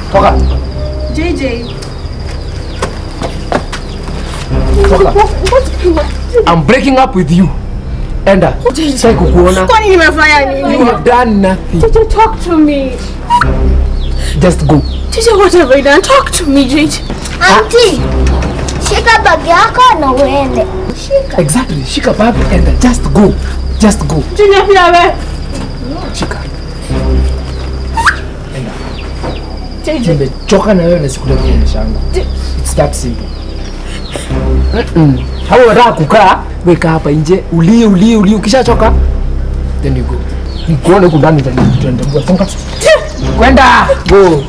Toka. JJ. Toka. I'm breaking up with you. Enda. Sasa kukuona. Kwani nimefanya nini? You have done nothing. JJ, talk to me. Just go. JJ, what have I done? Talk to me, JJ. Auntie, shika bagi yako na uende. Shika. Exactly. Shika babu enda. Just go. Just go. Junior pia we. Shika. Enda. JJ. Nimechoka na wewe na sikutaki kuonyeshana. It's that simple. Mm-mm. Kama unataka kukaa, weka hapa nje, ulie ulie ulie, ukishachoka then you go. Nikuone huku ndani tena tuende. Songa. Kwenda. Go.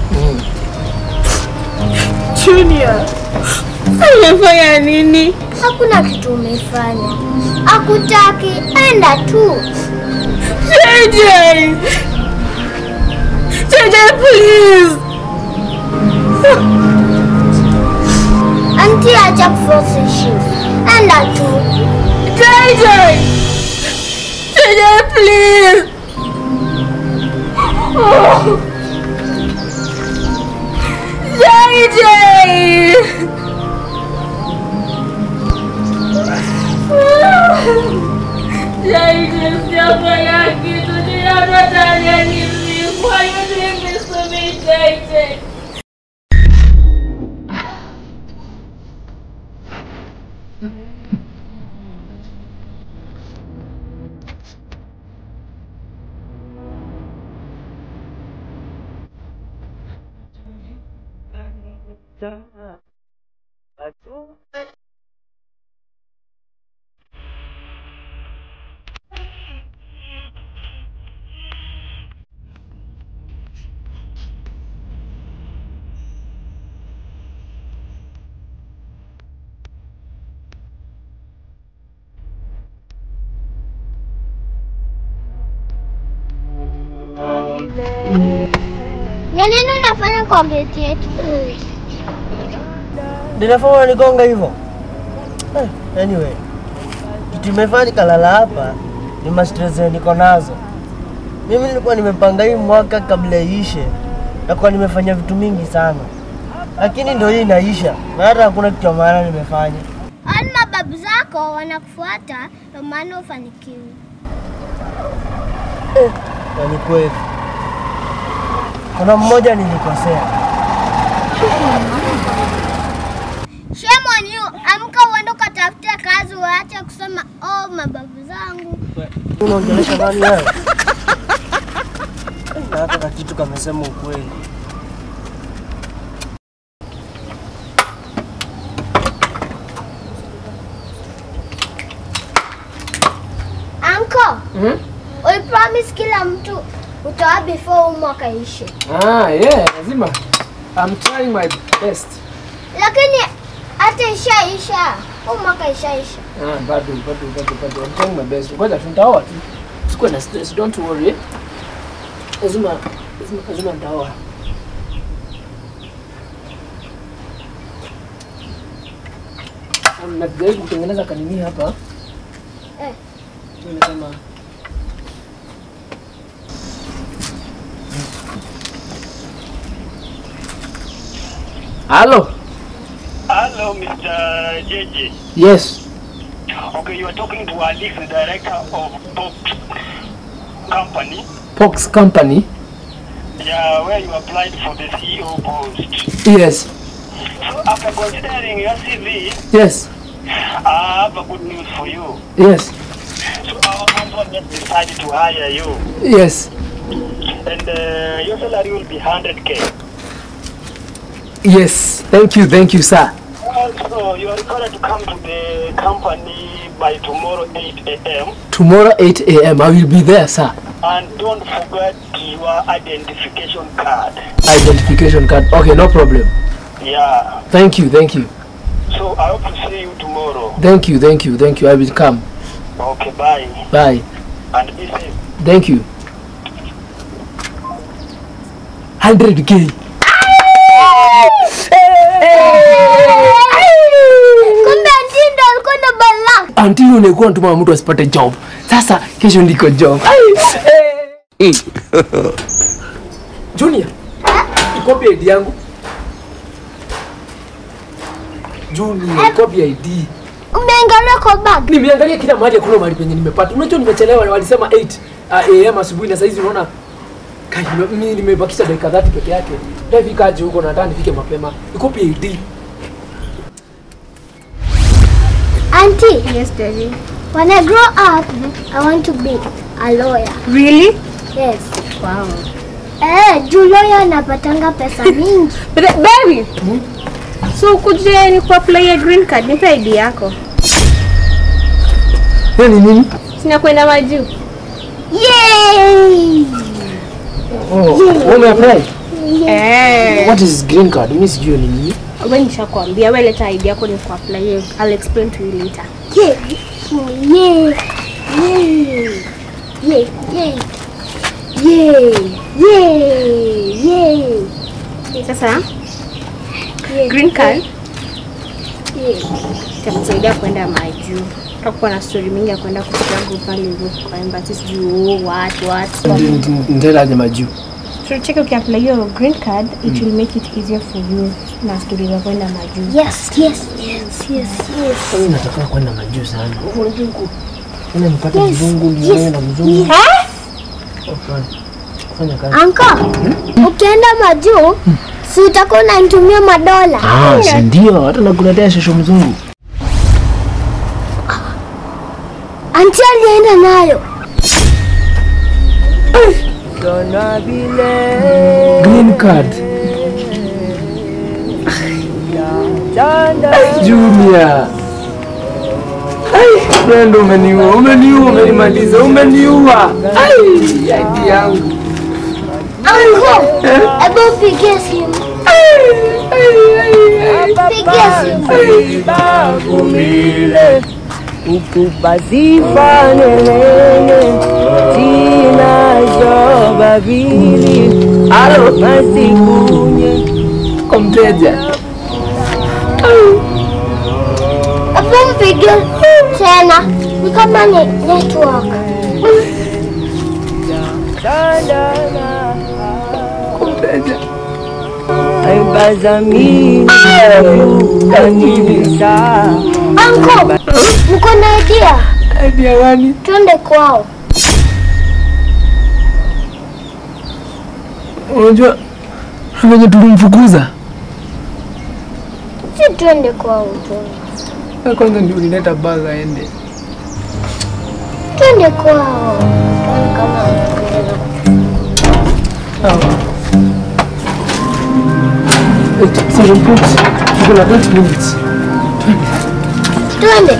Junior. Umefanya nini? Hakuna kitu umefanya. Akutaki, enda tu. JJ. JJ, please. Auntie, acha kuforce issue. Enda tu. JJ. JJ, please. Oh. JJ. JJ, sijafanya kitu. Ninataka nini? Why you doing this to me, JJ? Ya nini unafanya kwa geti yetu? Ninafaa unanigonga hivyo? Eh, Anyway, kitu imefanya nikalala hapa ni mastress zenye niko nazo. Mimi nilikuwa nimepanga hii mwaka kabla iishe, nakuwa nimefanya vitu mingi sana, lakini ndio hii inaisha na hata hakuna kitu ya maana nimefanya. Ani mababu zako wanakufuata, ndio maana ufanikiwi. Na ni kweli, kuna mmoja nilikosea. Shame on you. Amka uende ukatafute kazi, waache kusema oh, mababu zangu. Unaongelesha nani wewe? Na hata na kitu kamesema ukweli. Uncle, Mhm. ulipromise kila mtu utoa before huu mwaka ishe, Ah, yeah, lazima. I'm trying my best. lakini hata ishaisha, huu mwaka ishaisha. Ah, bado bado bado bado. I'm trying my best. Ngoja tu nitaoa tu. Sikuwe na stress, don't worry. Lazima lazima lazima nitaoa. Um, najaribu kutengeneza kanini hapa. Eh. Nimesema Hello. Hello, Mr. JJ. Yes. Okay, you are talking to Alex, the director of Pop Company. Pox Company. Yeah, where you applied for the CEO post. Yes. So after considering your CV, Yes. I have a good news for you. Yes. So our company has decided to hire you, Yes. and uh, your salary will be 100k. Yes. Thank you. Thank you, sir. Also, you are required to come to the company by tomorrow 8 a.m. Tomorrow 8 a.m. I will be there, sir. And don't forget your identification card. Identification card. Okay, no problem. Yeah. Thank you. Thank you. So I hope to see you tomorrow. Thank you. Thank you. Thank you. I will come. Okay, bye. Bye. And be safe. Thank you. 100k. Kumbe Ntindo alikuwa na balaa. Until unakuwa natuma mtu asipate job. Sasa kesho ndiko job. Ai, eh. Junior. Iko copy ID yangu. Junior, copy ID. Umeangalia kwa bag? Nimeangalia kila mahali hakuna mahali penye nimepata. Unajua nimechelewa walisema 8 uh, AM asubuhi na saizi unaona kai nime- mimi nimebakisha dakika 30 peke yake. Ndafika aje huko nataka nifike mapema. Ni copy ID. Auntie, Yes, daddy. when I grow up, I want to be a lawyer. Really? Yes. Wow. Eh, juu lawyer anapatanga pesa mingi. But uh, baby. So kuje ni kuapply ya green card, nipe ID yako. Hiyo ni nini? Sina kwenda majuu. Yay! Oh, wewe umeapply? Eh. What is green card? Mimi sijui ni nini. Wewe nishakwambia, wewe leta ID yako ni kuapply. I'll explain to you later. Yeah. Yeah. Yeah. Yeah. Yeah. Yeah. Yeah. Yeah. Sasa Yeah. green card Yeah. itakusaidia kwenda majuu. Tutakuwa na story mingi ya kwenda kutravel pale hivyo kwa embassy sijui watu watu. Ndela aje majuu. So check ukiapply hiyo green card, it will make it easier for you na story za kwenda majuu. Yes, yes, yes, yes, yes. Mimi nataka kwenda majuu sana. Unajua huko. Mimi nipate Yes, mzungu yes, niwe na mzungu. yes. Hapana. Fanya kazi. Anko, ukienda majuu, si utakuwa unanitumia madola? Ah, si ndio? Hata nakuletea shosho mzungu. Anti alienda nayo. Green card. Junior. Ai, Brenda umeniua, umeniua, umenimaliza, umeniua. Ai, ID yangu. Anko, hebu pigie simu. Pigie simu. Bagumile ukubazifanelele tinazo babili Halo, masikunye kwa mteja. Hebu mpigie tena. Ni kama ni network. dandana Kwa mteja. aibazamini kanibisa Anko, mko na idea? ID ya gani? Twende kwao. Unajua venye tulimfukuza. Si twende kwao tu. Wewe Kwanza ndio ulileta bag aende. Twende kwao. Tuone kama wanaweza. Sawa. Wait, so put. Tuko na 20 minutes. Twende.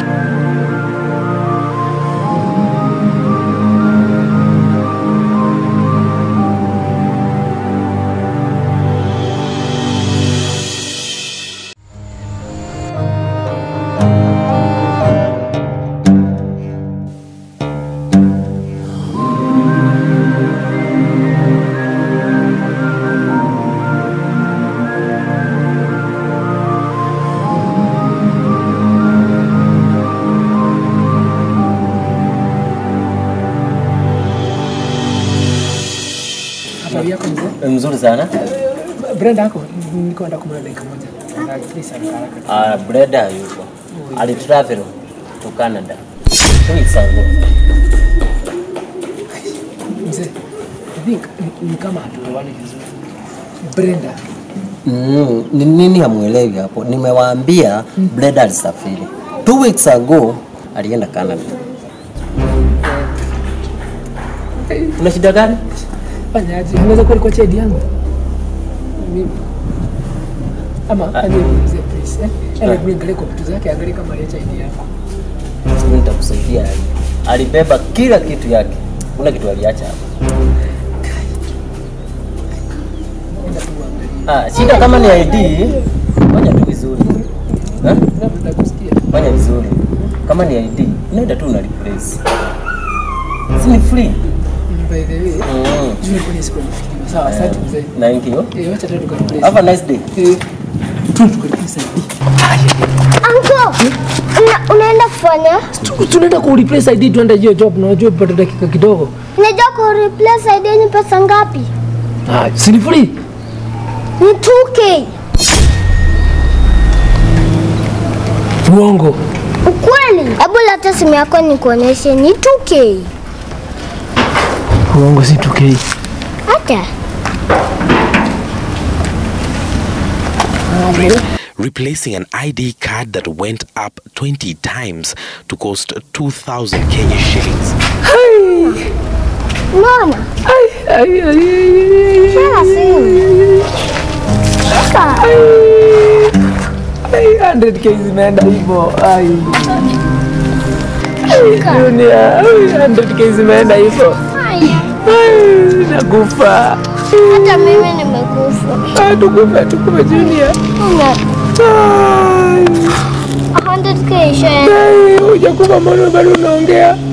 Habari yako mzee? mzuri sana Brenda yako niko nataka kumwona dakika moja. Please haraka haraka. uh, breda yuko alitravel to canada two weeks ago Mzee, I think ni- ni kama hatuelewani vizuri. Brenda, mm, ni nini hamwelewi hapo nimewaambia breda alisafiri two weeks ago alienda canada una shida gani fanya aje? Unaweza kuwa alikuwa chedi yangu? Mimi. Ama aje mzee please. Eh? Ele niangalie kwa vitu zake, angalie kama aliacha ID yako. Mimi nitakusaidia alibeba kila kitu yake kuna kitu aliacha hapa Enda tu uangalie. ah, shida kama ni id fanya tu vizuri Eh? Labda kusikia. fanya vizuri kama ni id unaenda tu una replace si ni free By the way, mm. juu kwenye siku nifikiwa. Sawa, asante mzee. thank you Eh, wacha tu tukareplace. have a nice day Eh, tu tukareplace ID. Anko, una, unaenda kufanya? Tu- Tunaenda ku replace ID tuende hiyo job na unajua upate dakika kidogo. Unajua ku replace ID ni pesa ngapi? Ah, si ni free? Ni 2K. Uongo. Ukweli? Hebu leta simu yako nikuoneshe ni 2K. Uongo si 2K. Hata. replacing an ID card that went up 20 times to cost 2,000 Kenya shillings. Unaona? Shika simu. Shika. Ai, 100k zimeenda hivyo. Ai. Dunia, ai, 100k zimeenda hivyo. Haya. Ai, Nakufa. Hata mimi nimekufa. Ah, Tukufe, tukufe Junior. Una Ai, 100k ishaenda. ai, hujakufa mbona bado unaongea?